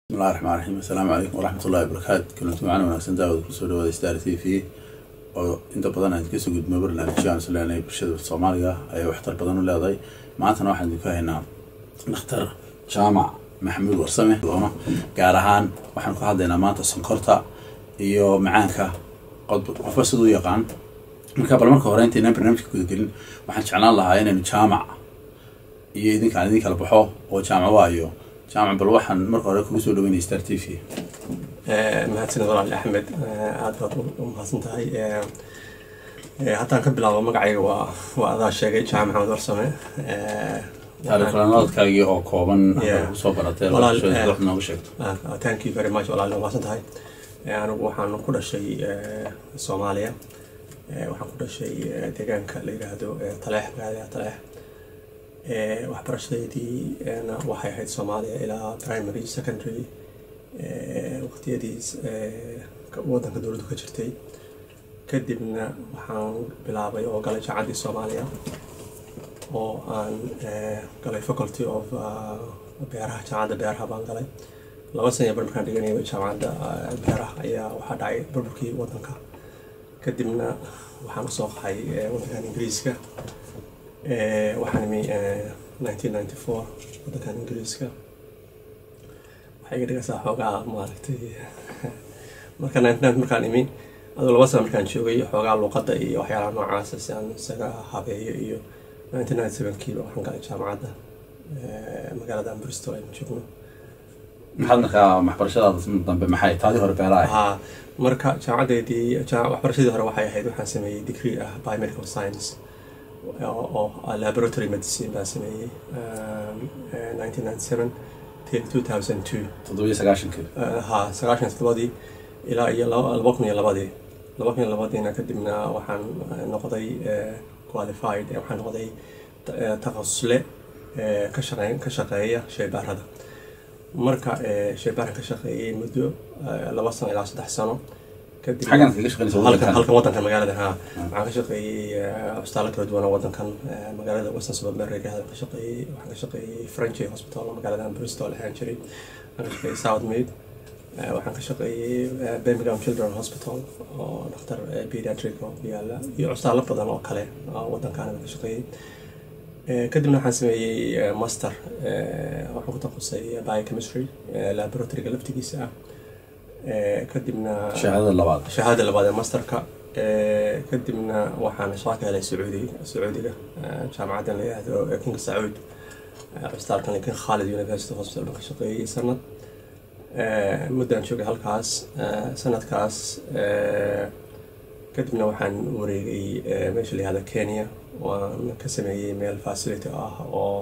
bismillahi raxmaan raxiim assalaamu calaykum waraxmatullahi wabarakaatu kulanti macana wanaagsan daawada kusoo dhawaada star t v oo inta badan aan kasoo gudmo barnaamijyo aan isleenahay bulshada soomaaliga ayay waxtar badan u leedahay maantana waxaan idinku haynaa dhakhtar jaamac maxamuud warsame doono gaar ahaan waxaan ku hadlaynaa maanta sonkorta iyo macaanka qofba siduu yaqaan marka bal marka hore intaynaan barnaamijka gudagelin waxaan jeclaan lahaa inaynu jaamac iyo idinkaan idin kala baxo oo jaamac waayo jaamac bal waxaan marka hore kugu soo dhaweynaya star t v mahadsanid walaal axmed aad baad u mahadsan tahay haddaan ka bilaabo magacayga waa waa adaa sheegay jaamac maxamed warsame taariikhlanaadkaagii oo kooban Yeah. soo baratay Walaal, wax eh, noogu sheegto thank you very much walaal waa mahadsan tahay anigu waxaan ku dhashay soomaaliya waxaan ku dhashay deegaanka la yidhaahdo taleex magaalada taleex waxbarashadeydii na waxay ahayd soomaaliya ilaa primary secondary waqtiyadii wadanka dowladdu ka jirtay kadibna waxaan bilaabay oo galay jacaddii soomaaliya oo aan galay faculty of beeraha jaamacadda beeraha baan galay laba sana bar markaan dhiganayay jaamacadda beeraha ayaa waxaa dhacay burburkii wadanka kadibna waxaan usoo qaxay wadankan ingiriiska waxaan imi nineteen ninety four wadankan ingiriiska waxay iga dhigaysaa xoogaa maaragtay marka ninety nine markaan imi aduu laba sana markaan joogay xoogaa luuqadda iyo waxyaalaha noocaasa si aan isaga habeeyo iyo nineteen ninety seven kiiba waxaan galay jaamacadda magaalada bristol aynu joogno maxaad markaa waxbarashadaada dambe maxay taadii hore beeraha ahayd? haa marka jaamacadeedii jaa- waxbarashadii hore waxay ahayd waxaan sameeyey degree ah biomedical science oo oo laboratory medicine baan sameeyey nineteen ninety seven till two thousand two toddobiyo sagaashankii haa sagaashan todobadii ilaa iyo laba laba kun iyo labadii laba kun iyo labadiina kadibna waxaan eh, noqday eh, qualified eh, waxaan noqday ta- eh, takhasusle eh, ka shaqeyn ka shaqeeya shaybaarada marka eh, shaybaarka ka shaqeeyey muddo eh, laba sano ilaa saddex sano kadib xaggan kaga shaqeynaysa halkan wadankan halkan wadankan magaalada haa waxaan ka shaqeeyey eh, cusbitaalo kala duwan oo wadankan eh, magaalada western suburban reerahada ka shaqeeyey waxaan ka shaqeeyey french hospital oo magaalada bristol ahaan jiray waxaan ka shaqeeyey southmead Eh, waxaan ka shaqeeyey eh, birmingham children hospital oo dhakhtar eh, pediatric oo ku yaala iyo cusbitaallo badan oo kale oo wadankaana ka shaqeeyey Eh, kadibna waxaan sameeyey eh, master eh, waxaan ku taqusay biochemistry eh, laboratoryga laftigiisa ah Eh, kadibna shahaadada labaad shahaada labaad ee masterka Eh, kadibna waxaan shaqo ka helay sacuudi sacuudiga eh, jaamacaddan la yihahdo eh, king sacuud eh, cusbitaalkan king khalid university hospital baan ka shaqeeyey sanad Eh, muddaan joogay halkaas eh, sanadkaas eh, kadibna waxaan wareegay eh, meesha la yihahdo kenya waan ka sameeyey meel facility ah oo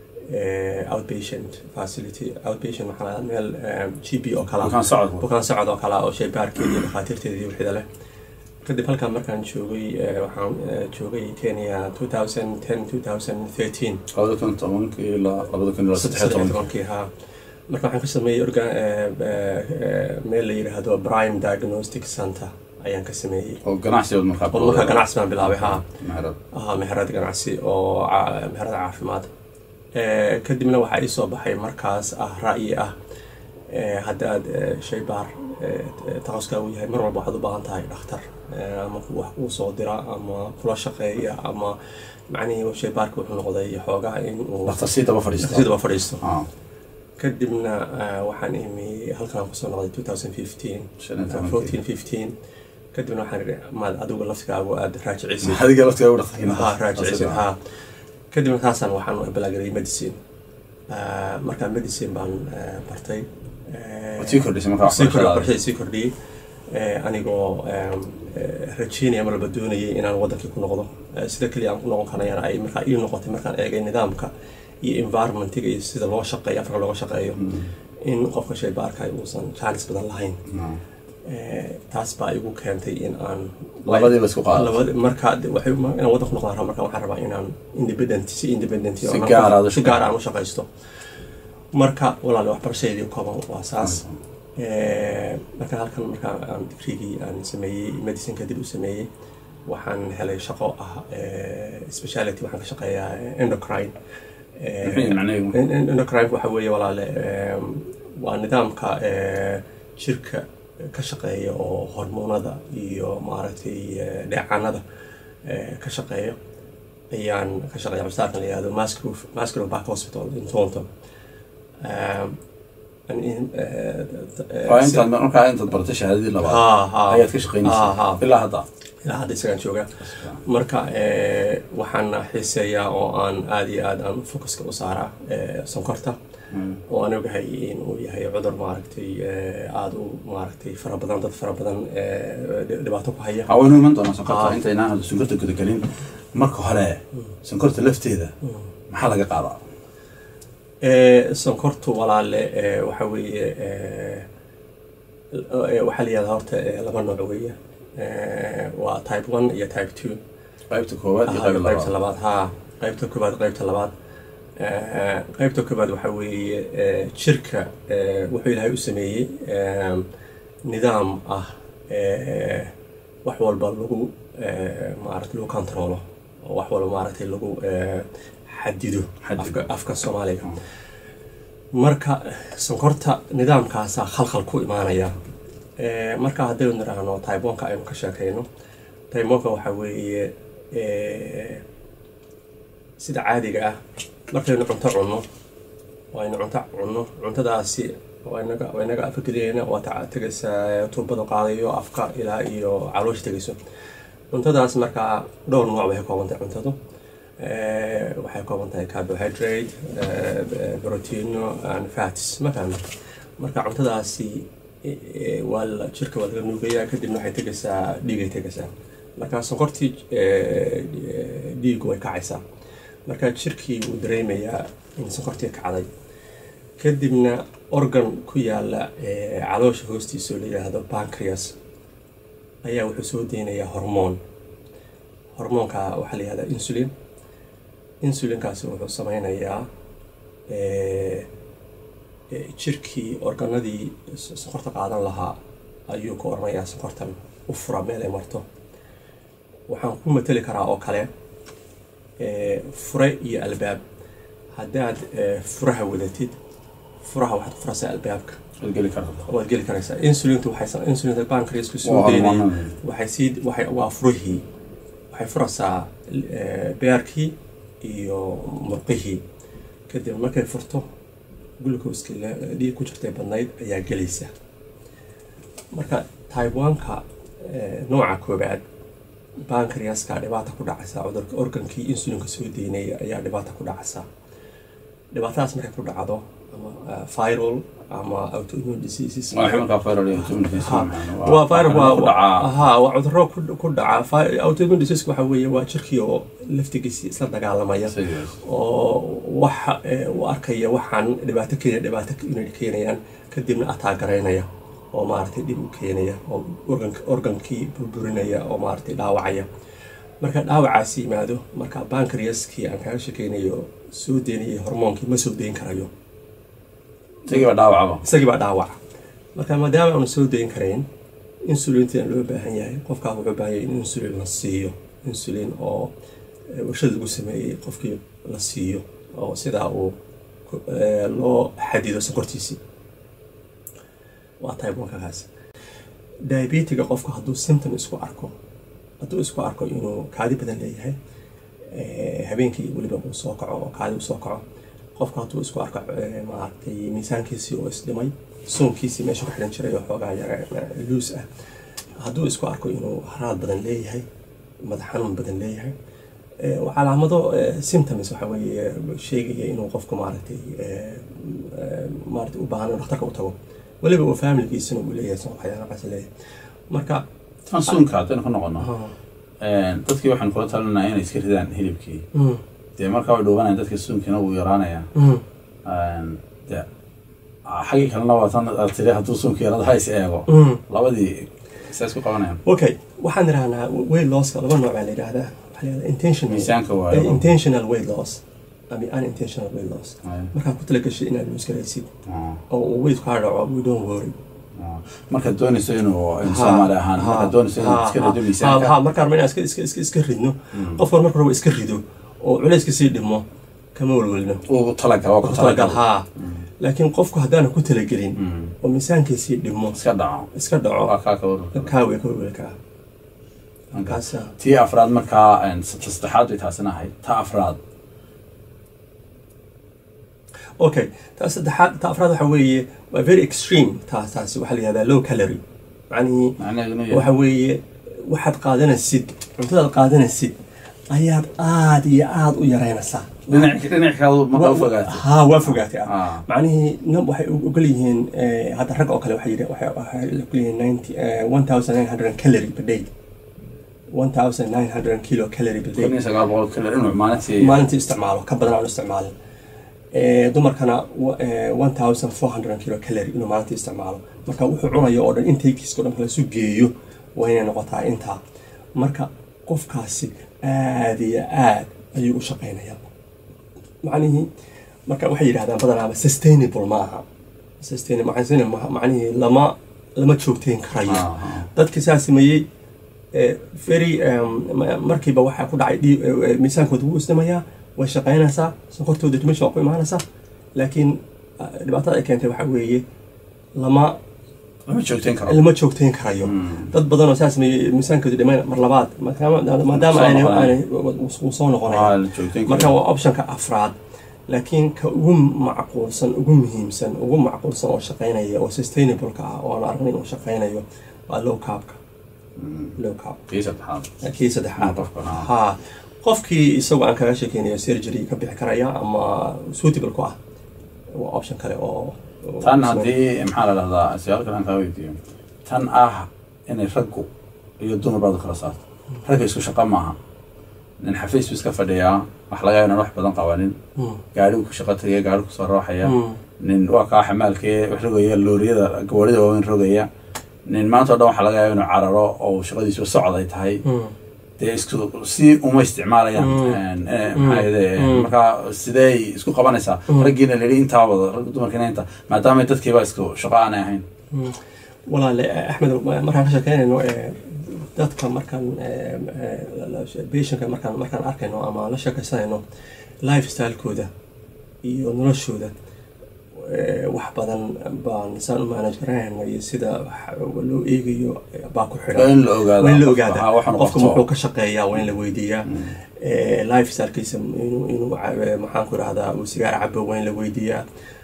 eh, outpatient facility outpatient waxaa la yihahdaa meel eh, g p oo kala bukaan socodku bukaan socod oo kale ah oo shaybaarkeeda iyo dhakhaatiirteeda iyo wixida leh kadib halkan markaan joogay eh, waxaan eh, joogay kenya 2010 2013 labada kun tobankii ilaa labada kun ilaa saddex iyo tobankii tobankii haa marka waxaan ka sameeyey organ eh, eh, eh, meel la yidhaahdo prime diagnostic center ayaan ka sameeyey oo ganacsigood markaa oo markaa ganacsi baan bilaabay haa meherad ahaa meherad ganacsi oo ca- meherad caafimaad Eh, kadibna waxaa ii soo baxay markaas ah ra'yi ah eh, hadda aad eh, shaybaar eh, takhasuskaa uu yahay mar walba waxaad u baahan tahay dhakhtar eh, ama ku- wax kuu soo dira ama kula shaqeeya ama macnihii shaybaarka wuxuu noqday xoogaa in uu dhakhtar sii daba fadhiista sidaba fadhiisto Ah, kadibna eh, waxaan imi halkan aan kusoo noqday 2015 shan iyo eh, tobankii 14 15 kadibna waxaan idhi maad adigu laftigaagu aad raajicisid adiga laftigaa u dhakhtarkiina ها راجعين ها kadibna taasaan waxaan balaagelay medicine Ah, markaa medicine baan eh, bartay Eh, Waad sii kordhisay markaa sii kordhi- waxbarashadaada. waxbarashadii sii kordhiyey Eh, anigoo em, eh, rajeynaya mar walba doonayay inaan wadankii ku noqdo Eh, sida keliya aan ku noqon karayana ay markaa ii noqotay markaan eegay nidaamka iyo environmentiga iyo sida loo shaqeeyo afrika looga shaqeeyo in qofka shaybaarka uusan jaanis badan lahayn Ah. Eh, taas baa igu keentay in aan labadii la isku qaado labada marka de- waxay ma- inaan waddan ku noqdaan rabo marka waxaan rabaa inaan independent si independent Si oo gaar ah u si gaar aan u shaqaysto marka walaale waxbarashadeedii kooban waa saas Eh, marka halkan marka aan digreegii aan sameeyey medicine kadib u sameeyey waxaan helay shaqo ah eh, speciality waxaan ka shaqeeyaa endocrine Muxuu yahay macnaheedu? endocrine waxa weeye walaale em, waa nidaamka eh, jirka ka shaqeeya oo hormoonada iyo maaragtay eh, dheecaanada eh, ka shaqeeya ayaan ka shaqeeya cusbitaalkan la yihahdo Musgrove Musgrove Back Hospital in Toronto Um, and in- eh, eh, waa intaad markaa intaad baratay shahaadadii labaad ha ha ayaad ka ha, ha. shaqaynaysaa ilaa hadda ilaa hadda isagaan joogaa marka eh, waxaan xiiseeyaa oo aan aada iyo aad aan focuska u saaraa eh, sonkorta oo aan ogahay inuu yahay cudur maaragtay eh, aada u maaragtay fara badan dad fara badan eh, dhi- dhibaato ku haya hawaynu iman doonaa sonkorta Ah. intaynaan hadda sonkorta gudagelin marka hore sonkorta lafteeda maxaa laga qaadaa Eh, sonkortu walaale eh, waxa weeye eh, eh, waxaa la yihahdaa horta eh, laba nooc weeye Eh, waa type one iyo type two qaybta koowaad iyo Ah, qaybta qaybta labaad labaad ha qaybta koobaad qaybta labaad Eh, qaybta koobaad waxaa weeye eh, jirka eh, wuxuu ilaahay u sameeyey eh, nidaam ah eh, wax walba lagu eh, maaragtay lagu controlo oo wax walba maaragtay lagu eh, xadido Xadido. afka, afka soomaaliga marka sonkorta nidaamkaasaa khalkhal ku imaanaya Eh, marka haddaynu nidhaahno taybonka aynu ka sheekayno taybonka waxaa weeye eh, sida caadiga ah markaynu cunto cunno waynu cunto cunno cuntadaasi waa inaga waa inaga afka geliyeyna waa ta- tegaysaa tuubada qaadayo afka ilaa iyo caloosha tegayso cuntadaas markaa dhowr nooc bay ka kooban tahay cuntadu Eh, waxay ka kooban tahay carbohydrate eh, proteino and fats ma fahmi marka cuntadaasi eh, eh, waa la jirka waa laga nuugayaa kadibna waxay tegaysaa dhiigay tegaysaa marka sonkortii eh, eh, dhiigu way kacaysaa marka jirkii wuu dareemayaa in sonkortii kacday kadibna organ ku yaala eh, caloosha hoostiisa oo la yidhaahdo pancreas ayaa wuxuu soo deynayaa hormoon hormoonka waxaa la yihahdaa insulin insulinkaasi wuxuu sameynayaa eh, eh, jirkii organadii s- sonkorta qaadan lahaa ayuu ka oranayaa sonkortan u fura meel ay marto waxaan ku mateli karaa oo kale eh, fure iyo albaab haddaad eh, furaha wadatid furaha waxaad ku furaysaa albaabka waad geli kartaa waad geli karaysaa insulintu waxay insulinta pancreasku soo Waa deynaya hormoonada. waxay sii waxay waa furihii waxay furaysaa eh, beerkii iyo murqihii kadib markay furto glucoseki dhiig ku jirtay badnayd ayaa gelaysa marka taiwanka nooca koobaad bankriaska dhibaata ku dhacaysa cudurka organkii insulinka soo deynaya ayaa dhibaata ku dhacaysa dhibaatadaas markay ku dhacdo ama uh, viral ama autoimmune diseases waa ximalka viral iyo autoimmune Ha, disease waa viral waa ku dhacaa ha waa cudurro ku ku dhaca Vi- autoimmune disease waxa weeye waa jirkii oo laftigiisii isla dagaalamaya Sidaas. oo waxa eh, u arkaya waxaan dhibaato keenaya dhibaato inay keenayaan kadibna ataagaraynaya oo maaragtay dhib u keenaya oo organk organkii burburinaya oo maaragtay dhaawacaya marka dhaawacaasi yimaado marka bankriaskii aan kaga shekeynayo soo deynaya hormoonkii ma soo deyn karayo isagii baa dhaawacaba isagii baa dhaawaca marka maadaama aanu soo dayn karayn insulintina loo baahan yahay qofkaa wuxuu baahan yahay in insulin la siiyo insulin oo eh, warshada lagu sameeyey qofkii la siiyo oo sidaa uu ku- eh, loo xadido sonkortiisii waa type one kaas diabetiga qofku hadduu symptom isku arko hadduu isku arko inuu kaadi badan leeyahay eh, habeenkii weliba uu soo kaco oo kaadi uu soo kaco qofku hadduu isku arko eh, maaragtay miisaankiisii oo isdhimay soonkiisii meesha ku xidhan jiray oo xoogaa yara luus ah hadduu isku arko inuu haraad badan leeyahay madax xanuun badan leeyahay eh, waa calaamado eh, symptoms waxa weeye sheegaya inuu qofku maaragtay eh, eh, maaragtay u baahan inuu dhakhtarka u tago weliba uu familigiisina uu leeyahay soo waxyaalahaas leeyahay marka tan suunka haddaynu ka noqono ah, dadkii waxaan kula talinayaa inay iska ridaan hilibkii mm, dee markaa way dhuubanayaan dadka suunkiina wuu yaraanaya mm, de xaggii kalena waa tan aad tiri hadduu suunka yarada ha is eego mm. labadii saa isku qabanayaan okay waxaan idhahnaa weight losska laba nooc baa la yidhaahdaa waxaa la yidhahdaa intentional miisaanka eh, waayo intentional weight loss ama unintentional weight loss Ay, markaad ku talagashay inaad lose garaysid ah, oo uu weight kaa dhaco we don't worry ah. markaad doonayso inuu in Ha, soomaali ahaan ha, markaad doonayso inaad ha, iska ha, rido ha, miisaanka ha, markaan rabno inaan iska- iska- iska- iska ridno qofkan marka rabo iska rido oo culayska sii dhimo kama welwelno uu talagal waa ku ku talagal talagal haa laakiin qofku haddaana ku talagelin Mm. oo miisaankiisii dhimo iska dhaco iska dhaco waa kaa ka warwarka kaawe ka welwelka ah kaasa tii afraad markaa een, ta saddexaad bay taasina ahayd ta afraad okay ta saddexaad ta afraad waxa weeye waa very extreme taas taasi waxaa la yihahdaa low calorie macnihii macnaheeduna waxa yahay weeye waxaad qaadanaysid cuntadaad qaadanaysid ayaad aad iyo aad u yaraynaysaa dhinac dhinac kaadu markaa u fogaatay ha waa fogaatay ah Ah. macnihii nam waxay u- ogol yihiin eh, hadda ragga oo kale waxay yidhi- waxay waxay ogol yihiin ninety one thousand nine hundred calorie per day one thousand nine hundred kilo calorie per kun day iyo sagaal boqol kale inuu maalintii maalintii isticmaalo ka badan aan u isticmaalin Eh, dumarkana one thousand four hundred kilo calorie inuu maalintii isticmaalo marka wuxuu cunayo oo dhan intakiiska o dhan kala isu geeyo waa inay noqotaa intaa marka qofkaasi aad iyo aad ayuu u shaqaynayaa macnihii marka waxay yidhahdaan badanaaba sustainable ma aha sustainable maxay ma- macnihii lama lama joogteyn karayo Ah, ah. dadkii saa sameeyey eh, very um, ma- markiiba waxaa ku dhacay dhii- eh, eh, miisaankooda wuu isdhimayaa way shaqaynaysaa sonkortooda dimasha waa ku imaanaysaa laakiin ah, dhibaatada ay keentay waxaa weeye lama lama joogteen karo lama joogteyn karayo dad badan oo saa sameeyey miisaankooda dhimayn mar labaad maadaama maadaama Soo aanay noqonaya. aanay wuu soo noqonaya waa la joogteen marka karo waa optionka afraad laakiin ka ugu macquulsan ugu muhiimsan ugu macquulsan oo shaqaynaya oo sustainableka ah oo aan aragnay inuu shaqaynayo waa low carbka low carb kii saddexaad kii saddexaad qofka, ah. ha qofkii isagoo aan kaga sheekeynayo surgery ka bixi karaya ama suitable ku ah waa option kale oo oo- tan haddii maxaa la dhahdaa su-aal kale aan kaa weydiiyo tan ah inay raggu iyo dumar baad u kala saarto ragga isku shaqo maaha nin xafiis buu iska fadhiyaa wax laga yaaba inaan wax badan qabanin Mm. gaadhigu ku shaqo tagaya gaadhi kusoo rooxaya Mm. nin waa kaa xamaalkee wax rogaya looriyada gawaarida waaweyn rogaya nin maanta o dhan waxaa laga yaaba inuu cararo oo shaqadiisu socod ay tahay Mm. dee isku si uma isticmaalayaan Mm. Een, eh, maxaa yidhi, eh, markaa sidee isku qabanaysaa raggiina la yidhi intaa wada ragga dumarkiina inta maadaama dadkiiba isku shaqo aanay ahayn Mm. walaale axmed markaan ka sheekeynayno eh, dadka markaan patientka markaan markaan arkayno ama la sheekaysanayno lifestylekooda iyo noloshooda eh, wax badan baan saan u manage garanayno iyo sida wax loo eegayo eh, baa ku waa xidhan in la ogaada waa in la qofka, ogaada ha, waxaanu qofka qabto. muxuu ka shaqeeyaa waa in la weydiiyaa Eh, lifestylekiisa inuu inuu ca- maxaan ku rahdaa uu sigaar cabo waa in la weydiiyaa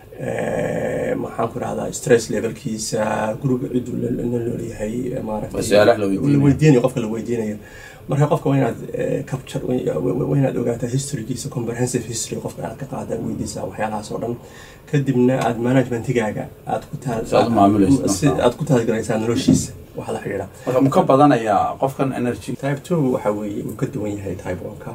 Eh, maxaan ku rahdaa stress levelkiisa guriga ciduu la la noolyahay eh, maaragtay Waa su'aalaha la weydiinayo. la weydiinayo qofka la weydiinayo marka qofka waa inaad eh, capture waa- waa waa inaad ogaataa historygiisa comprehensive history qofka inaad ka qaada weydiisaa waxyaalahaas oo dhan kadibna aad managementigaaga aad ku taal Si aad u maamulaysid si marka. aad ku taageeraysaa noloshiisa waxa la xidhiidha marka mu ka badanayaa qofkan energy type two waxa weeye uu ka duwan yahay type one-ka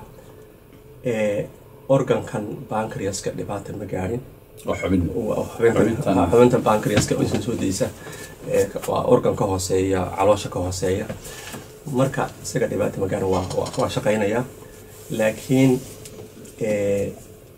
ee organkan pancreaska dhibaata ma gaadhin oo xubin waa xubinta Xubintan. xubinta pancreaska oo isan soo daysa ee waa organ ka hooseeya caloosha ka hooseeya marka isaga dhibaata ma gaadhin waa waa- waa shaqaynaya laakiin ee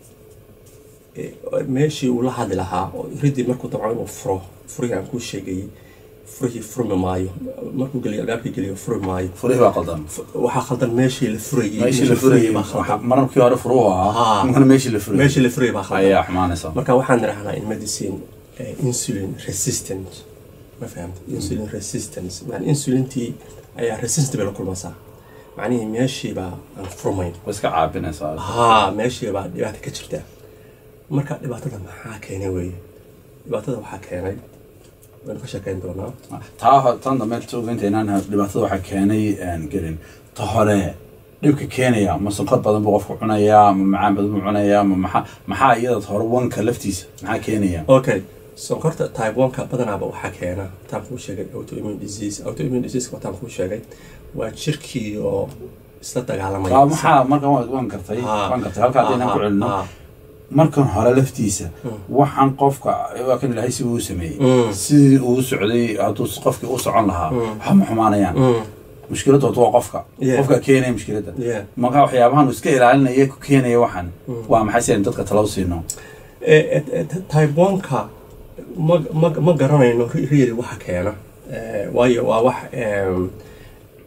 ee, meeshii uu la hadli lahaa oo ridii markuu dabco inuu furo furihii aan kuu sheegayay furihii furmi maayo markuu geliyo albaabkii geliyo furi maayo furihii baa qaldan waxaa khaldan meeshii la furayay meeshii la furayay baa khaldan mararkii hore furuhu ahaa Haa. markana meeshii la furayay meeshii la furayay baa khaldan ayaa xumaanaysa marka waxaan nirahnaa in medicine eh, insulin resistant ma fahamta insulin resistance yani insulintii ayaa resistance la kulmaysaa macnihii meeshii baa aan furmayn way iska caabinaysaa haa meeshii baa dhibaata ka jirta marka dhibaatada maxaa keenay weeye dhibaatada waxaa keenay waynu ka sheekeyn doonaa taa ho- tan dambe tuuginta inaan dhibaatada waxaa keenay aan gelin ta hore dhibka keenaya ma sonkor badan buu qofku cunayaa ma macaan badan buu cunayaa ma maxaa maxaa iyada hore wanka laftiisa maxaa keenaya okay sonkorta type 1ka badanaaba waxaa keena taan kuu sheegay autoimmune disease autoimmune disease wataan kuu sheegay waa jirkii oo isla dagaalamaya Taa maxaa markan waan waan gartay Haa. waan gartay halkaa haddii inaan ku celino Haa. markan hore laftiisa waxaan qofka waa kan ilaahay si uu sameeyey Mm. sidii uu socday hadduu qofkii u socon lahaa waxa ma xumaanayaan Mm. mushkiladda horta waa qofka Yeah. qofka keenaya mushkiladda Yeah. marka waxyaabahan uu iska ilaalinaya ku keenaya waxan waa maxay si aynu dadka talo u siino Eh, eh, eh, type 1ka ma, ma, ma garanayno ri- really waxa keena Eh, waayo waa wax em,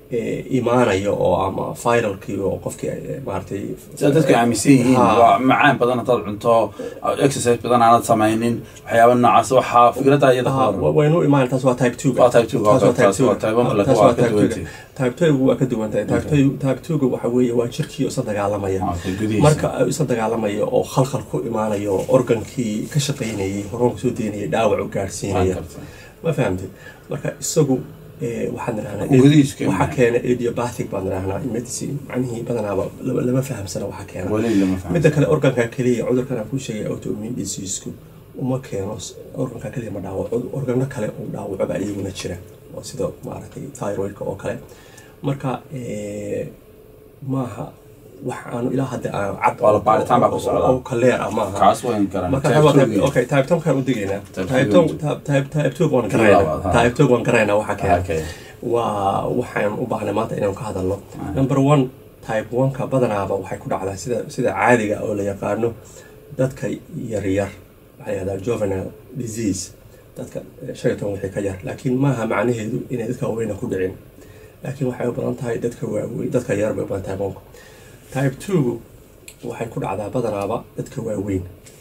eh, imaanayo oo ama viralkii oo qofkii eh, maaragtay sida dadku aaminsan yihiin Ha. waa macaan badan hadaad cunto exercise badan aanad samaynin waxyaaba noocaas waxaa fikradda iyada Ha, ka wa- hor waynu imaan taas waa type two Waa type two, taas waa okay, taas type two waa type one, Ha, laakiin taas waa waa ka type two duwantay. type two waa ka duwan tahay type two type two waxa weeye waa jirkii isa dagaalamaya Okay, gudihiisa. marka ay isa dagaalamaya oo khalkhal ku imaanayo oo organkii ka shaqaynayay hormoonka soo deynayay dhaawac u gaarsiinaya ma fahamtid marka isagu eh, waxaan nidhahnaa Gudihiisu keena. waxaa keena idiopathic baan nidhahnaa in medicine macnihii badanaaba lama lama fahamsana waxaa keena weli lama fahmo midda kale organka keliya cudurkan aan kuu sheegay autoimmune diseaseku uma keeno s- organka keliya ma dhaawaco organo kale uu dhaawaco baa iyaguna jira oo sida maaragtay thyroidka oo kale marka eh, maaha wax aanu ilaa hadda aan cad Waa la baaritaan baa ku socda. oo kaleer ah maaha kaas wayn garan marka Type waa two type- -gii. okay type two kaan u digaynaa Type type two two type- type type two waan Kii garaynaa labaad, ha. type two waan garaynaa waxaa keena Okay. waa waxaan u baahnay maanta inaan ka hadalno number one type one-ka badanaaba waxay ku dhacdaa sida sida caadiga oo la yaqaano dadka yaryar waxaa la yihahdaa juvenile disease dadka eh, shan iyo toban wixii ka yar laakiin maaha macnaheedu inay dadka waaweyna ku dhicin laakiin waxay u badan tahay dadka waaweyn dadka yar bay u badan type one-ku type two waxay ku dhacdaa badanaaba dadka waaweyn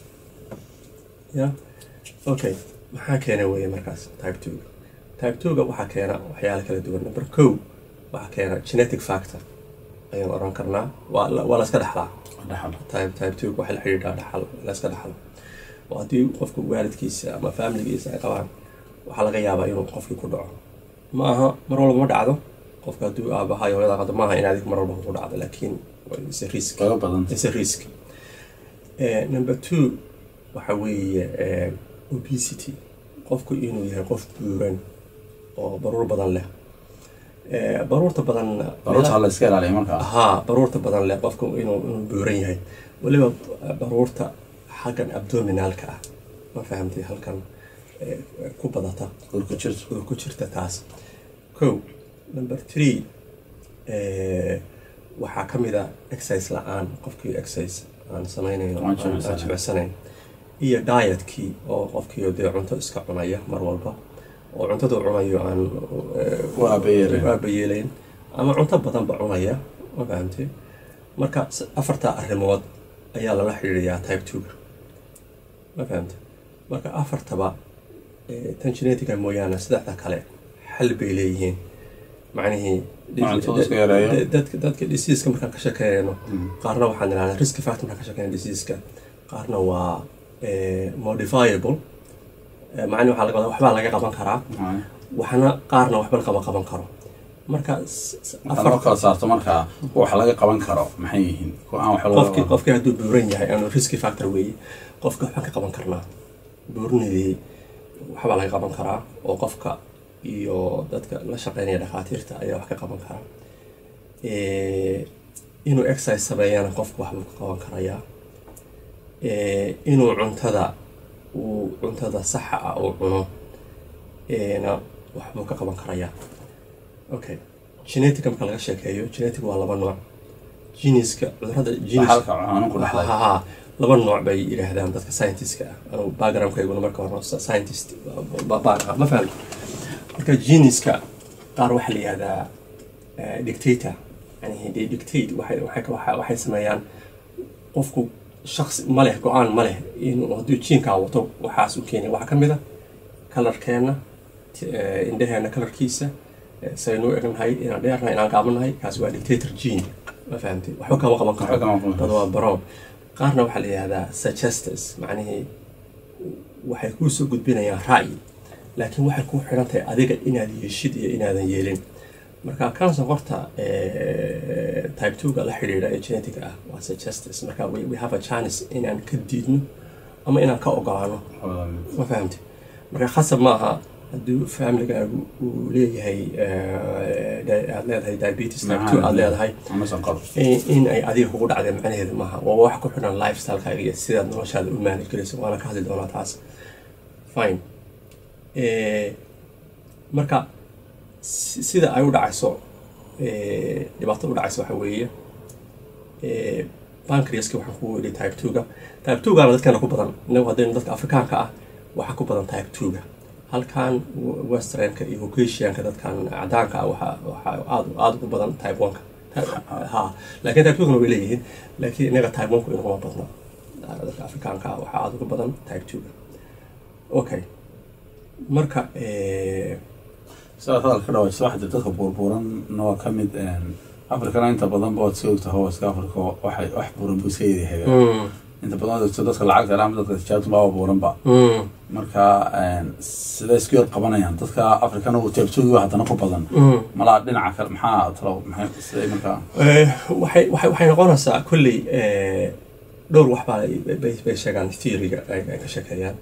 ya okay maxaa keena weeye markaas type two type two-ga waxaa keena waxyaalo kala duwan number ko waxaa keena genetic factor ayaan oran karnaa waa la- waa la iska dhaxlaa Dhaxal. type type two waxay la xidhiidhaa dhaxal la iska dhaxlo oo haddii qofku waalidkiisa ama familigiisa ay qabaan waxaa laga yaabaa inuu qofkii ku dhaco ma aha mar walba ma dhacdo qofka hadduu aabaha iyo hooyada qado maaha in adiga mar walba ku dhacdo laakiin is a risk kaga badan is a risk Eh, number two waxa weeye eh, obesity qofku inuu yahay qof buuran oo baruur badan leh Eh, baruurta badan baruurta la iska ilaaliya markaa haa baruurta badan leh qofku inuu inuu buuran yahay weliba baruurta xaggan abdominalka ah ma fahamtay halkan eh, ku badata urku jirto oo ku jirta taas ko number three eh, waxaa ka mid a exercise la-aan qofkii exercise aan samaynayn oo Aan aan jimicsanayn. aan jimicsanayn iyo dietkii oo qofkii dee cunto iska cunaya mar walba oo cuntada uu cunayo aan eh, U aabayeelayn. u aabayeelayn ama cunto badanba cunaya ma fahamtay marka s- afartaa arrimood ayaa lala xidhiidhayaa type two-ga ma fahamtay marka afartaba eh, tan genetica mooyaane saddexda kale xal bay leeyihiin macnihii Ma cuntada iska yareeyo? da- dadka dadka diseaska markaan ka sheekeynayno qaarna waxaan idhahdaa risk factor markaan ka sheekeyna diseaska qaarna waa eh, modifiable Eh, macni waxaa laga wadaa waxbaa laga qaban karaa waxna qaarna waxba lagama qaban karo marka s- s- marka loo kala saarto markaa wax laga qaban karo maxay yihiin kuwa aan wax laga qofkii qaban qofkii hadduu buuran yahay aanu riski factor weeye qofka waxbaan ka qaban karnaa buurinadii waxbaa laga qaban karaa oo qofka iyo dadka la shaqeynaya dhakhaatiirta ayaa wax ka qaban karaa Eh, inuu exercise sameeyana qofku waxbuu ka qaban karayaa Eh, inuu cuntada uu cuntada saxa ah uu cuno eh, na waxbuu ka qaban karayaa okay genetic marka laga sheekeeyo genetic waa laba nooc geniska cudurada genes halka cunaan ku dhaxlay ha ha laba nooc bay yidhaahdaan dadka scientiska ah anigu backgroundkayguna marka hore sci- scientist ba- baan ahaa ma fahamta marka geniska qaar waxaa la yihahdaa eh, dictator yani they dictate waxay waxay waxay- waxay sameeyaan qofku shaksi ma leh go-aan ma leh inuu hadduu jiinkaa wato waxaas u keenay waxaa ka mid a kalarkeenna t- eh, indhaheena kalarkiisa eh, saynu u egnahay inaan dheernahay inaan gaabanahay kaas waa dictator gene ma fahamtay waxba kama qaban Waxba karo kama qaban karo. dad waa baroon qaarna waxaa la yihahdaa suggestors macnihii waxay kuu soo gudbinayaan ra'yi laakiin waxay ku xidhan tahay adiga inaad yeeshid iyo inaadan yeelin marka cancer horta eh, type 2 ga la xidhiidha ee genetic ah waa suggestors marka we, we have a chance inaan ka diidno ama inaan ka ogolaano ma fahamti marka khasab ma aha hadduu familigaagu uu leeyahay eh, di- aad leedahay diabetes type 2 aad leedahay amasan qabo in in ay adiga kugu dhacday macnaheedu maaha waa wax ku xidhan lifestylekaaga iyo sidaad noloshaada u manage garayso waana ka hadli doonaa taas fine Eh, marka si- sida ay u dhacayso eh, dhibaato u dhacayso waxa weeye eh, pancreaska waxaan kugu yidhi type 2ga type 2gana dadkeena ku badan inagu haddaynu dadka afrikaanka ah waxaa ku badan type 2ga halkan westernka iyo caucasianka dadkan cadaanka ah waxaa waxaa aad aada ugu badan type one-ka ha laakiin type two-kana way leeyihiin laakiin inaga type one-ku inaguma badna dadka afrikaanka ah waxaa aada ugu badan type two-ga okay marka sidaad hadalka dhawaysa waxa jira dadka buurbuuranna waa ka mid afrikana inta badan ba waad soo ogtaha iska afrika waxay wax buuran buu iska yadahaga inta badan waad ogto dadka lacagta ama dadka tijaabta baa buuranba marka siday isku yar qabanayaan dadka afrikana uu teebtoogi haddana ku badan malaa dhinaca kale maxaa talo maxay siday markaa waxay waxay waxay noqonaysaa kolley dhowr wax baa bay bay sheegaan theoryga ay ka sheekeeyaan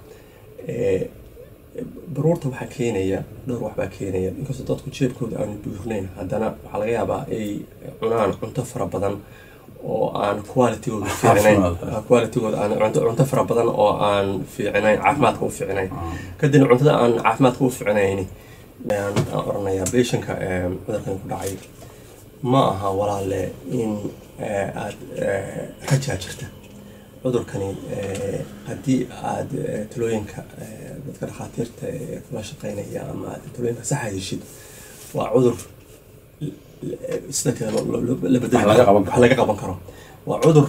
baruurta waxaa keenaya dhowr wax baa keenaya inkastoo dadku jeebkooda aanu buurnayn haddana waxaa laga yaabaa ay cunaan cunto fara badan oo aan qualitygooda fiicnayn qualitygooda aan cunto cunto fara badan oo aan fiicnayn caafimaadka u fiicnayn kadibna cuntada aan caafimaadka u fiicnayni aan oranayaa beeshanka cudurkan ku dhacay ma aha walaale in aad rajaa jirta cudurkani haddii aada talooyinka dadka dhakhaatiirta ee kula shaqeynaya ama aad talooyinka saxa heshid waa cudur sida kale la bedel wax laga qaban karo waa cudur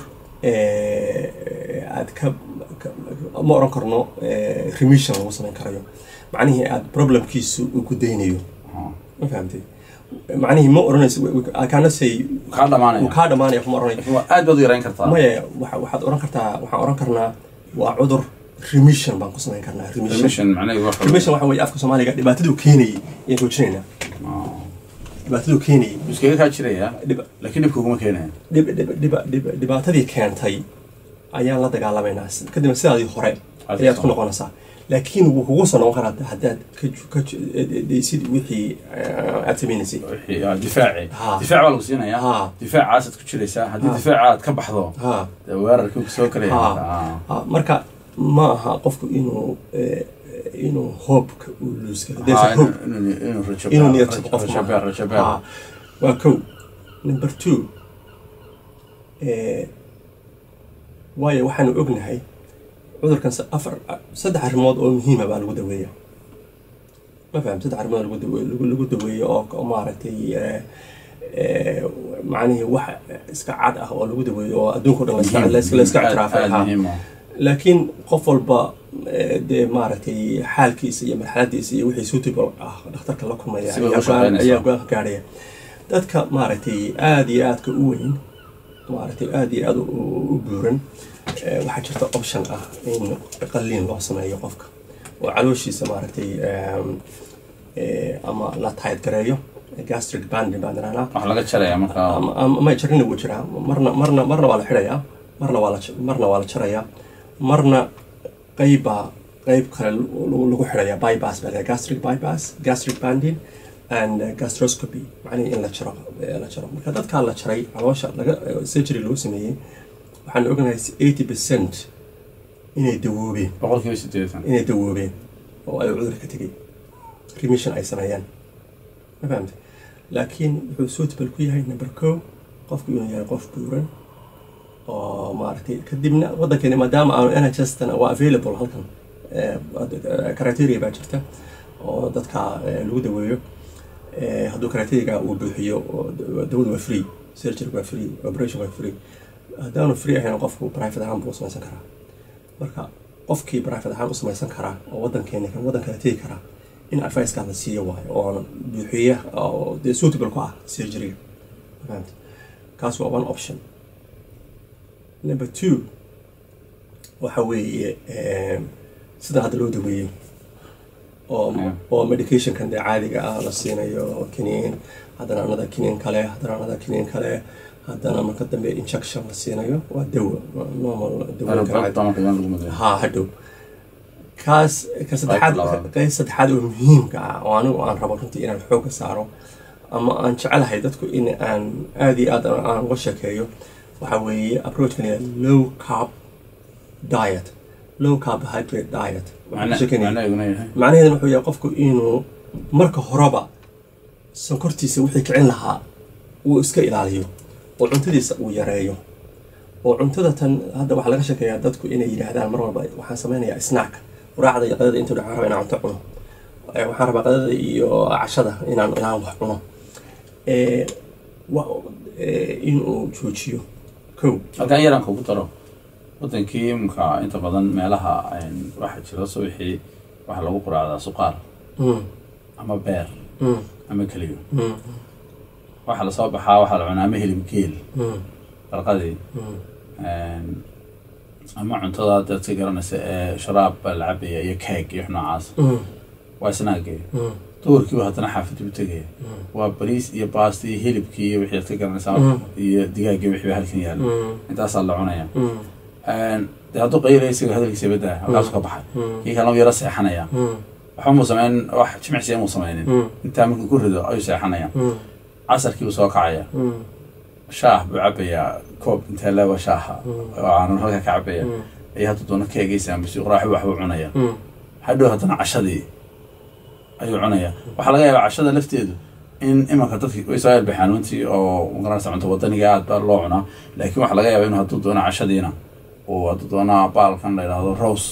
aad ka ma oran karno remission lagu samayn karayo macnihii aad problemkiisu uu ku daynayo ma fahamtay macnihii ma oranayso kaana say kaa dhamaanaya uu kaa dhamaanaya kuma oranayo aad baad u yarayn kartaa maya waxa waxaad oran kartaa waxaan oran karnaa waa cudur remission baan ku samayn karnaa remission remission macnaheedu waxa remission waxa weeye afka soomaaliga dhibaataduu keenayay ayaan joojinaynaa dhibaataduu keenayay iskaga kaa jiraya dhib- laakiin dhibka uguma keenaya dhib- dhib- dhib- dhib- dhibaatadii keentay ayaan la dagaalamaynaa kadibna sidaadii hore ayaad ku noqonaysaa laakiin wuu kugu soo noqon karaa haddaad ka ju- ka ju- daysid wixii eh, aad sameynaysay wixii ah, difaaci Ha. difaac baa lagu siinayaa Ha. difaacaasad ku jiraysaa haddii Ha. difaaca aad ka baxdo ha dee weerarkii uu soo karaya Ha. Ah. ha, marka ma aha qofku inuu eh, inuu hoobka uu luus karo There's a Ha, hope. inuu- inuu inuu rajo inuu beer- niyad rajo- qofku rajo beer- rajo beer. Ha, waa kow number two eh, waayo waxaanu ognahay cudurkan sa- afar saddex arrimood oo muhiima baa lagu daweeya ma faham saddex arrimood lagu daweeyo lagu- lagu daweeyo oo oo maaragtay eh, eh, macnihii wax iska cad ah oo lagu daweeyo oo adduunka o dhan la iska- la iska- la iska Aad- ictiraafay aad ha. muhiim ah. laakiin qof walba eh, dee maaragtay xaalkiisa iyo marxaladiisa iyo wixii suitable ah dhakhtarka la kulmaya Sibay u ayaa go-aan- shaqeynaysaa. ayaa go-aan ka gaadhaya dadka maaragtay aada iyo aadka u weyn maaragtay aada iyo aada u u buuran eh, waxaa jirta option ah in qalliin loo sameeyo qofka oo calooshiisa maaragtay em, eh, ama la tayd gareeyo gastric banding baan idhahnaa wax laga jaraya markaa ama ama- ma jarina wuu jiraa marna marna marna waa la xidhayaa marna waa la j- marna waa la jarayaa marna qeybbaa qeyb kale lagu lagu xidhayaa bypass baa la gastric bypass gastric banding and uh, gastroscopy macnihi in la jaro eh, la jaro marka dadkaa la jaray caloosha laga eh, surgery lagu sameeyey waxaan ognahay eighty percent inay dawoobeen boqolkiiba sideetan inay dawoobeen oo ay cudur ka tegay remission ay sameeyaan ma fahamtay laakiin wuxuu suitable ku yahay number co qofku inuu yahay qof buuran oo maaragtay kadibna waddankeeni maadaama aanu nhs-tana waa available halkan eh, criteria baa jirta oo dadka eh, lagu daweeyo Eh, hadduu criteria uu buuxiyo oo da- dawadu waa free surgery waa free operation waa free haddaanu free ahayn qofku private ahaan buu samaysan karaa marka qofkii private ahaan u samaysan karaa oo waddankeeni kan waddan kale tegi karaa in advicekaa la siiyo waayo oona buuxiya oo dee suitable ku ah surgeryga fahamta kaas waa one option number two waxa weeye eh, sida hadda loo daweeyo oo Yeah. oo medicationkan dee caadiga ah la siinayo kiniin haddana another kiniin kale haddana another kiniin kale haddana marka dambe injection la siinayo waa dawo waa normal dawooyinka caadi damarka yaan lagu maday haa hadhow kaas ka saddexaad labaad. qayb saddexaad oo muhiimka ah oo anigu aan rabo runtii inaan xoogga saaro ama aan jecelahay dadku in aan aada iyo aad aan uga sheekeeyo waxa weeye approachkan yaa low carb diet low carbohydrate diet Waxaan ka sheekeynaya- macnaheeduna yahay macnaheeduna wuxuu yahay qofku inuu marka horeba sonkortiisa wixii kicin lahaa uu iska ilaaliyo oo cuntadiisa uu yareeyo oo cuntada tan hadda waxaa laga sheekeeyaa dadku inay yidhaahdaan mar walba waxaan sameynayaa snack quraacda iyo qadada intuu dhaca raba inaan cunto cuno eh, waxaan rabaa qadada iyo cashada inaan inaan wax cuno Eh, wa- eh, inuu joojiyo kow halkan yaran kugu daro wadankii imka inta badan meelaha een, waxaa jira subaxii waxaa lagu quraacdaa suqaar Mm, ama beer mm, ama keliyo mm, waxaa lasoo baxaa waxaa la cunaa ama hilib geel mm, farqadii mm, een, ama cuntada dadka garanaysa ee sharaab baa la cabaya iyo keeg iyo wax noocaas mm, waa isnaagee mm, duhurkiiba haddana xaafadii u tegaya mm, waa bariis iyo baasti iyo hilibkii iyo wixii aad ka garanaysaa Mm. iyo digaaggii wixii baa halkan yaalla mm, intaasaa la cunaya mm, Een, dee hadduu qayla isaga hadalkiisa badaa halkaasu ka baxay mm, kii kalena wuu yaro seexanaya mm, waxba muu sameyn wax jimicsiya muu sameynin mm, intaa markuu ku rido ayuu seexanaya mm, casarkii buu soo kacaya mm, shaah buu cabayaa koob intee leeba shaaha Mm. oo aanan halka ka cabaya mm, iyo hadduu doono keegaysa ama suuqraaxi waxbuu cunaya mm, hadhow haddana cashadii ayuu cunaya waxaa laga yaabaa cashada lafteedu in imanka dadki way soo yaalbaxaan runtii oo magaranaysa cunto wadaniga aad baa loo cunaa laakiin waxaa laga yaabaa inuu hadduu doono cashadiina uu hadduu doono baalkan la yidhaahdo rose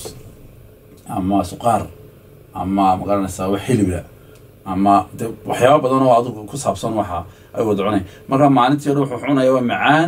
ama suqaar ama magaranaysa wax hilibla ama de waxyaaba badan oo adigu ku saabsan waxa ay wada cunay marka maalintii hore wuxuu cunaya waa macaan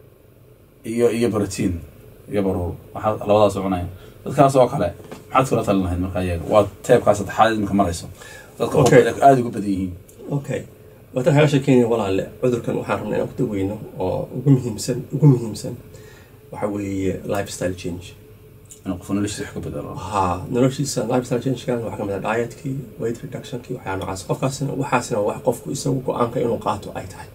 iyo iyo protein iyo baruur waxaa labadaas u cunaya dadkaas oo kale maxaad kula talin lahayd marka iyaga waa teebkaa saddexaad iminka marayso dadka Okay. okay. aada ugu badan yihiin okay waatan kaga sheekeynaya walaale cudurkan waxaan rabnaa inaan ku daweyno oo ugu muhiimsan ugu muhiimsan waxa weeye lifestyle change inuu qofu noloshiisa wax ka bedelo haa noloshiisa lifestyle changekan waxaa kamid ah dietkii weight reductionkii waxyaa noocaas qofkaasina waxaasina wax qofku isagu go-aanka inuu qaato ay tahay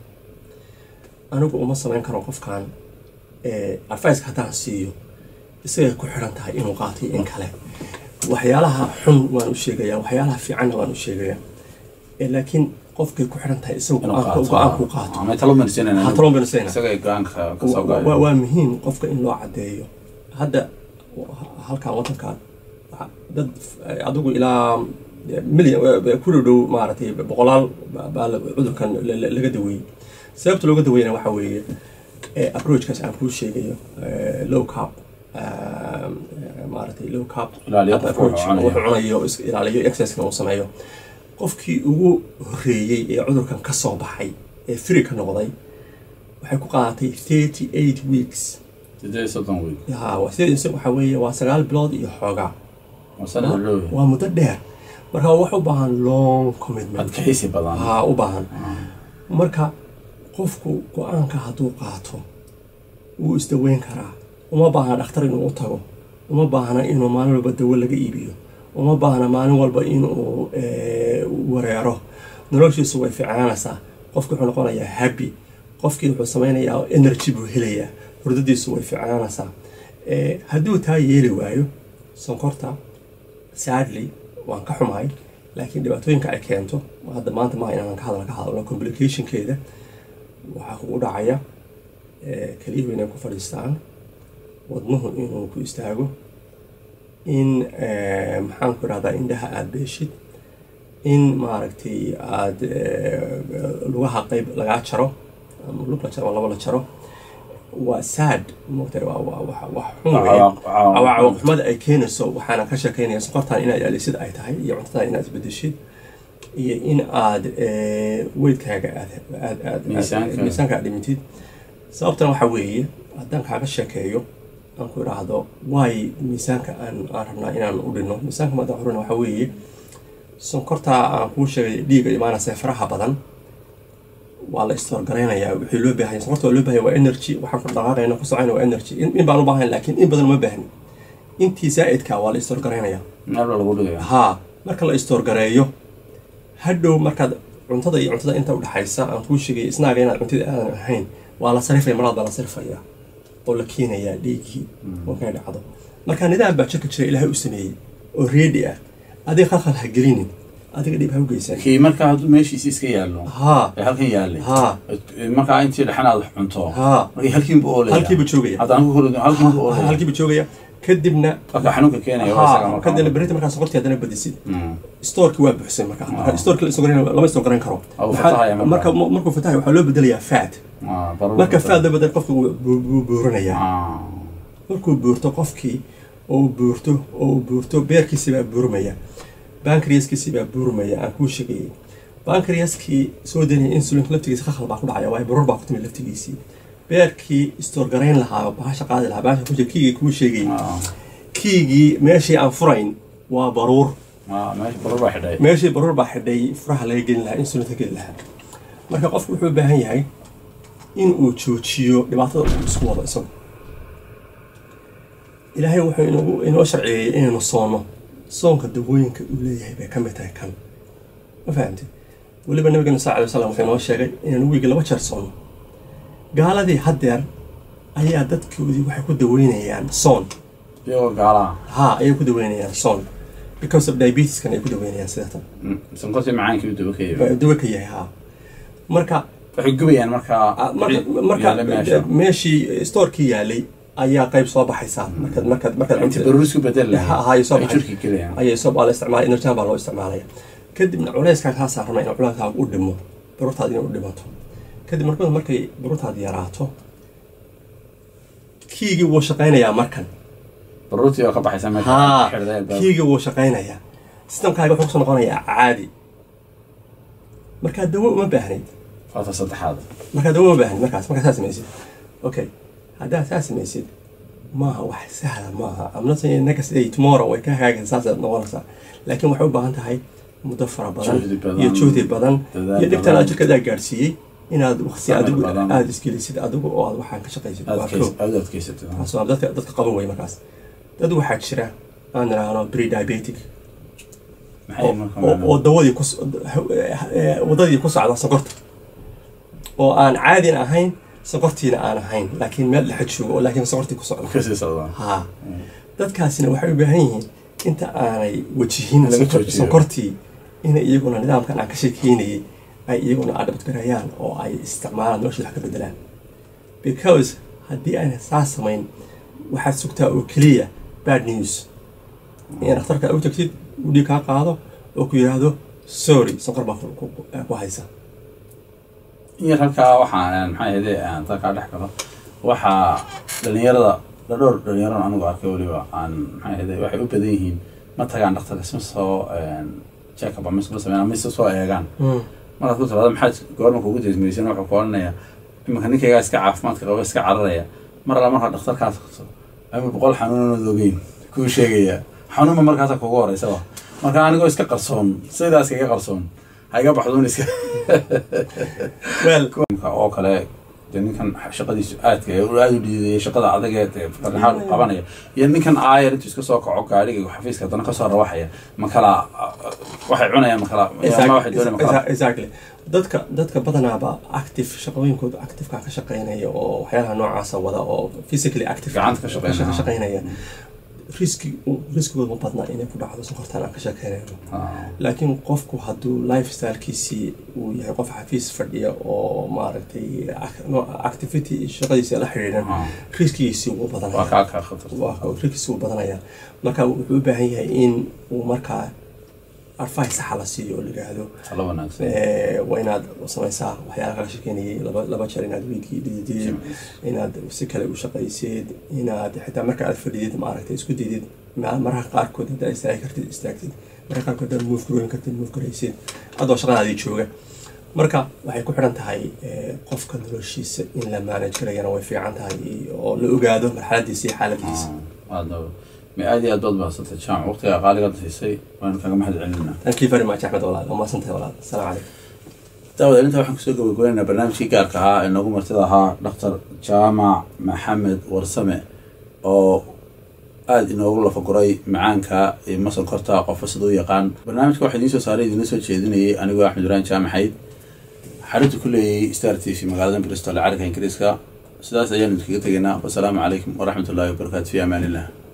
anigu uma samayn karo qofkan eh, advice haddaan siiyo isagay ku xiran tahay inuu qaato iyo in kale waxyaalaha xun waan u sheegayaa waxyaalaha fiicanna waan u sheegayaa Eh, laakiin qofkay ku xiran tahay isagu inuu go-aanka qaato go-aanku qaato ama talo marsinayna Ha talo marsinayna. isaga ay go-aanka ka soo Wa- wa- gayo waa muhiim qofka in loo cadeeyo hadda halkan wadankan waxa- dad eh, adigu ilaa milyan ku dhow dhow maaragtay boqolaal ba- baa la- cudurkan la- la- laga daweeyey sababta looga daweeyana waxa weeye eh, approachkaas aan kuu sheegayo eh, low carb um, eh, maaragtay low carb Ilaaliyo qofka approach wuxuu cunayo. wuxuu cunayo is- ilaaliyo exercisena uu sameeyo qofkii ugu horeeyey ee cudurkan ka soo baxay ee free ka noqday waxay ku qaadatay thirty eight weeks sideed iyo soddon week ya waa sideed isaga waxaa weeye waa sagaal bilood iyo xoogaa waa sanad dhow waa muddo dheer marka wax u baahan long commitment adkaysi badan haa u baahan marka qofku go-aanka hadduu qaato wuu isdaweyn karaa uma baahna dhakhtar inuu u tago uma baahna inuu maalin walba dawo laga iibiyo uma baahna maalin walba inuu eh, wareero noloshiisu way fiicnaanaysaa qofki wuxuu noqonayaa happy qofkii wuxuu sameynayaa energy buu helayaa hurdadiisu way fiicnaanaysaa Eh, hadduu taa yeeli waayo sonkorta sadly waan ka xumahay laakiin dhibaatooyinka ay keento hadda maanta maaha inaan ka hadal ka hadalno complicationkeeda waxaa kugu dhacaya eh, kelyuhu inay ku fadhiistaan wadnuhu inuu ku istaago in eh, maxaan ku irahdaa indhaha aada beeshid in maaragtay aada lugaha qeyb lagaa jaro ama lug la jaro ama laba la jaro waa sad moogtahay waa waa wax wax xun weeye. Cawaaq- cawaaq- cawaaqib xumada ay keenayso waxaana ka sheekeynaya sokortan inaad ilaalisid ay tahay iyo cuntada inaad isbedeshid iyo in aad eh, weydkaaga aad aad aad Miisaanka. miisaanka aad dhimitid sababtana waxaa weeye haddaan kaaga sheekeeyo aan ku idhaahdo waay miisaanka aan aan rabnaa inaan u dhinno miisaanka maadaan xurina waxaa weeye sonkorta aan kuu sheegay dhiiga imaanaysa faraha badan waa la istoorgaraynayaa wixii loo baahan yahay sonkorta waa loo baahan yahay waa energy waxaan ku dhaqaaqayna ku socayna waa energy in, in baan u baahan laakiin in badan uma baahni intii zaa'idka waa la istoorgaraynayaa meel baa lagu dhigaya haa marka la istoorgareeyo hadhow markaad cuntada iyo cuntada inta udhaxaysa aan kuu sheegay isnaaga inaad cuntida aadan ahayn waa la sarifaya maraad baa la sarifaya oo la keenayaa dhiiggii markay dhacdo marka nidaam baa jirka jira ilaahay u sameeyey oo reedi ah adiga khalkhal ha gelinin adiga dhib ha u geysan kii marka hadduu meeshiisi iska yaallo haa ee halkan yaallay haa markaa intii dhexan aad wax cunto haa markii halkiinbu oolaya halkiiba joogaya haddaan ku horido halkiinbu oolaya halkiiba joogaya kadibna marka xanuunka keenaya waa isaga haa marka kadibna berita markaa sokortii haddana badisid Mm. stoorki waa buuxsay marka marka stoorki la istogaran lama istogaran karo Ah, wuu Maxaa- fatahaya marka. marka markuu fatahay waxaa loo bedelayaa fat Ah, baruur marka badan. fat la bedel qofka wuu buu- buu buuranayaa Ah. markuu buurto qofkii oo uu buurto oo uu buurto beerkiisi baa buurmaya bankriaskiisii baa buurmaya aan kuu sheegayay bankriaskii soo danaya insulinka laftigiisa khakal baa ku dhacaya waayo barur baa ku timi laftigiisii beerkii store garayn lahaa bahasha qaadi lahaa bahasha ku kiigii kuu sheegayay kiigii meeshii aan furayn waa baruur meesha barur baa xidhay meeshii baruur baa xidhay furaha laga gelin lahaa insulinka gelin lahaa marka qofku wuxuu u baahan yahay in uu joojiyo dhibaatada uu isku wado isagu ilaahay wuxuu inagu inoo sharciyeeyey inaynu soonno soonka dawooyinka uu leeyahay bay ka mid tahay kan ma fahamtid weliba nabigeena sal alay wasalam wuxuu inoo sheegay inaynu wiigi laba jeer soonno gaaladii haddeer ayaa dadkoodii waxay ku daweynayaan soon iyagoo gaalaha ha ayay ku daweynayaan soon because of diabeteskan ay ku daweynayaan sidatan sonkortii macaankii u daba ka yimi dawe ka yahay ha marka waxay gubayaan markaa Ah, marka wixii marka yaalla meesha meeshii storekii yaalay ayaa qayb soo baxaysaa markaad markaad markaad inta barur isku bedel Ha- ha, ay soo ay baxay. jirka gelayaan ayay soo baa la isticmaalay enerjan baa loo isticmaalaya kadibna culeyskaa kaa saarana in culeyskaaga u dhimo baruurtaada inay u dhimato kadib markada markay baruurtaada yaraato kiigii wuu shaqaynayaa markan baruurtii oo ka baxaysa meesha haa xidhday albaabka. kiigii wuu shaqaynayaa sistamkaaga wuxuu kusoo noqonayaa caadi markaa dawo uma baahnayd faata saddexaad markaa dawo uma baahnayd markaas markaa saa samaysid okay haddaad saa samaysid maaha wax sahla maaha I'm not saying next day tomorrow way ka hagaagaysa saasaad noqonaysaa laakiin waxay u baahan tahay muddo fara badan Juhdi badan, iyo juhdi badan dadaal iyo dhibtan badan. aad jirkadaa gaadhsiiyey inaad waqti Samir adigu badan. aada isgelisid adigu oo aad waxaan ka shaqaysid waa aad koo aad adkaysatid taas waa dadka dadka qaban wey markaas dad waxaa jira aan idhaahno pre-diabetic maxay oo- marka oo oo dawadii ku wadadii ku socda sonkorta oo aan caadin ahayn sonkortiina aan ahayn laakiin meel dhexe joogo oo laakiin sonkortii ku socda kasii socdaan ha dadkaasina waxay u baahan yihiin inta aanay wajihin Laga sonkor- joojiyo. sonkortii inay iyaguna nidaamkan aan ka sheekeynayay ay iyaguna adabtgarayaan oo ay isticmaalaan noloshooda wax ka bedelaan because haddii ayna saas samayn waxaad sugtaa oo keliya bad news in dhakhtarka u tagtid uu dhiig kaa qaado oo ku yidhaahdo sorry sonkor baa ku- ku- ku haysa in yar halkaa waxaan maxay ahayde aan dalkaa dhex galo waxaa dhalinyarada dhadhowr dhalinyarada anigu arkay weliba aan maxay ahayde waxay u badan yihiin ma tagaan dhakhtarka isma soo check up ama isma sameeyaan ama isma soo eegaan markaad ku tiraado maxaad goorma kugu desmaysan wuxuu ku odhanaya iminka ninkaygaa iska caafimaadka qaba iska cararaya mar alla markaa dhakhtarkaas qabto ama boqol xanuunood ogeyn kuu sheegaya xanuunba markaasa kugu horeysaba marka anigoo iska qarsoon sidaas kaga qarsoon ha iga baxduun iska well Ninka oo kale dee ninkan shaqadiisu aadka ee uu aad u dhiidaya shaqada adag ee dee fardaxaad u qabanaya iyo ninkan aayar intuu iska soo kaco gaadhiga xafiiska haddana kasoo rawaxaya ma kala waxay cunayaan ma kala ma waxay doonayaan ma kala exactly dadka dadka badanaaba active shaqooyinkooda activeka ka shaqeynaya oo waxyaalaha noocaasa wada oo physically active Gacanta ka shaqeynaya. ka shaqeynaya riski riskigooda ma badna inay ku dhacdo sonkortaan aan ka sheekeynayno Ah, laakiin qofku hadduu lifestylekiisii uu yahay qof xafiis fadhiya oo maaragtay ac- no, activity shaqadiisa la xidhiidhan ah. riskigiisii wuu waa badanaya kaa kaa khatar waa riskigiisii wuu badanaya marka wuxuu u baahan yahay in uu markaa advice saxa la siiyo oo la yidhaahdo talo wanaagsan Eh, waa inaad samaysaa waxyaala kaga shekeynayay laba laba jeer inaad wiigii dhididid inaad si kale u shaqaysid inaad xitaa marka aad fadhidid maaragtay isku didid ma- mararka qaarkood haddaad istaagi kartid istaagtid mararka qaarkood haddaad move garooyin kartid move garaysid adoo shaqadaadii jooga marka waxay ku xidhan tahay eh, qofka noloshiisa in la manage garayana way fiican tahay oo la ogaado marxaladiisa iyo xaaladiisa aad ma aad iyo aad baad bahadsantay jaamac waqtiga qaaligaad siisay waanu kaga mahad celinayna thank you very much axmed walaal waa mahadsantahay walaal asalaamu calaykum daawada intaa waxaan kusoo gabagabaynaynaa barnaamijkii gaarka ahaa ee noogu martida ahaa dhaktar jaamac maxamed warsame oo aada inoogu lafaguray macaanka iyo masankorta qofka sida u yaqaan barnaamijka waxaa idiin soo saaray idiinla soo jeedinayay anigoo axmed ibrahim jaamaxayd xarinta ku leeyay star t v magaalada bristol ee carinka ingiriiska sidaas ayaanu idinkaga tegaynaa wasalaamu calaykum waraxmat ullahi wabarakaatu fi amaan illah